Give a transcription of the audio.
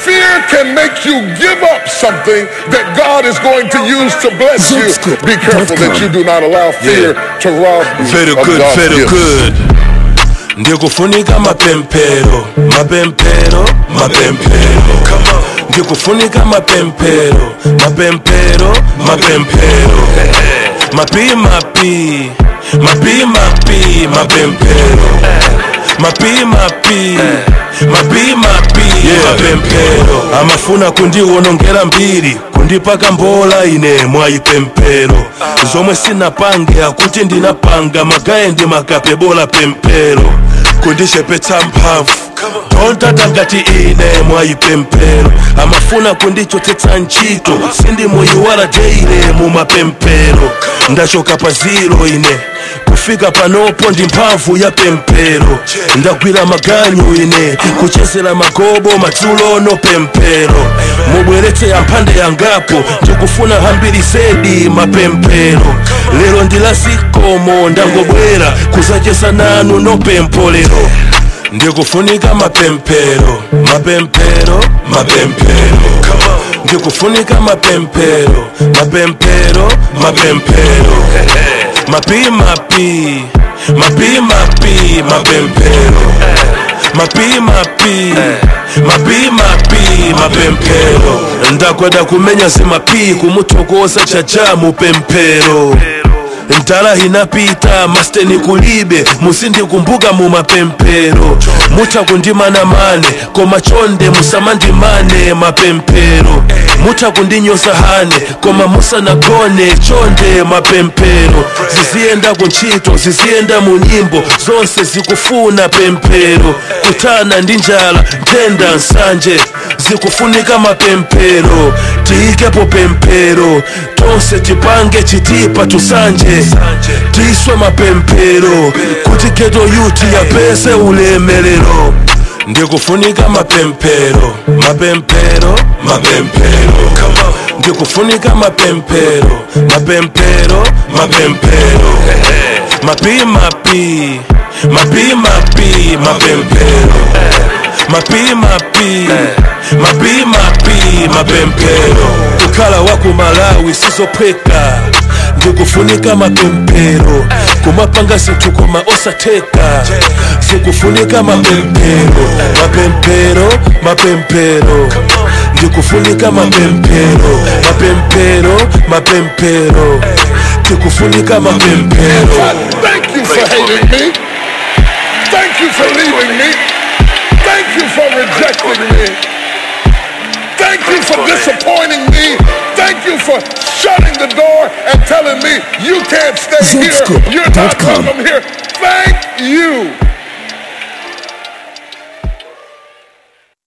fear can make you give up something that God is going to use to bless you. Be careful that you do not allow fear to rob you very of good God's very gift. good ndikufunika mapempero mapempero mapempero ndikufunika mapempero mapempero mapempero mapi mapi mapi mapi mapempero mapi mapi mapi mapi mapempero amafuna kundiwonongera mbiri kundipaka mbola ine mwayipempero zomwe sinapange akuti ndinapanga magaye ndi makape bola pempero kundishepetsa mphamvu tontata ngati ine mwayipempero amafuna kundichotsetsa ntchito sindimuyiwala deile mumapempero ndachoka pa ziro ine kufika panopo ndi mphamvu ya pempero ndagwira maganyu ine kuchezera magobo madzulo no pempero mubweretse amphande yangapo ndikufuna hambiri zedi mapempero lero ndilasikomo ndangobwera kuzachesa nanu no pempo lero ndikufunika mapempero mapempero mapempero ndikufunika mapempero mapempero mapempero mapi mapi mapi mapi mapempero mapi mapi mapi mapi mapempero ndakwada kumenya zimapi kumuthokoza chacha mupempero ntala inapita masteni kulibe musindikumbuka mumapempero mutha kundimanamane koma chonde musamandimane mapempero mutha kundinyoza hane koma musanagone chonde mapempero ziziyenda kuntchito ziziyenda mu nyimbo zonse zikufuna pempero kutana ndi njala nthenda nsanje zikufunika mapempero tiyikepo pempero tonse tipange chitipa tusanje tiswe mapempero kuti geto yuti yapese ulemelero ndikufunika mapempero mapempero mapempero ndikufunika mapempero mapempero mapempero mapi mapi mapi mapi mapempero mapi mapi mapi mapi mapempero kukhala waku malawi sizophweka ndikufunika mapempero kumapanga zinthu koma osatheka zikufunika mapempero mapempero mapempero ndikufunika mapempero mapempero mapempero tikufunika mapempero Thank you for hating me. Thank you for leaving me. Thank you for rejecting me. Thank you for disappointing me. Thank you for shutting the door and telling me you can't stay here. You're not Zscoop.com. welcome here. Thank you.